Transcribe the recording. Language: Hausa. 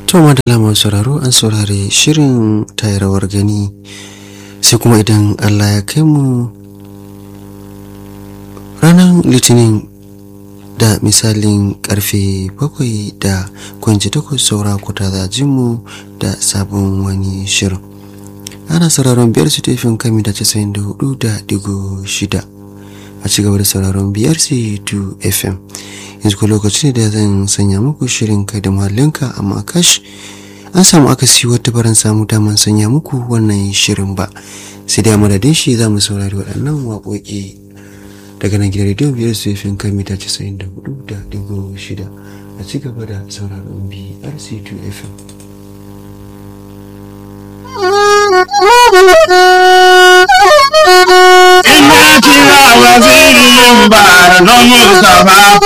To madalla masu sauraro an saurari shirin tayarwar gani sai kuma idan Allah ya kai mu ranar litinin da misalin karfe bakwai da kwanci takwas saura kuta za mu da sabon wani shirin. Ana sauraron biyar su tefin kami da casa'in da hudu da digo shida a cigaba da sauraron biyar su 2 FM. yanzu ko lokaci ne da zan sanya muku shirin kai da muhallinka amma kash an samu akasi wata baran samu daman sanya muku wannan shirin ba sai dai madadin shi za mu saurari waɗannan waƙoƙi daga nan gidan rediyon biyar su yafin kan mita casa'in da hudu da digo shida a ci gaba da sauraron brc2 fm Ina kira wazirin bara don Mustapha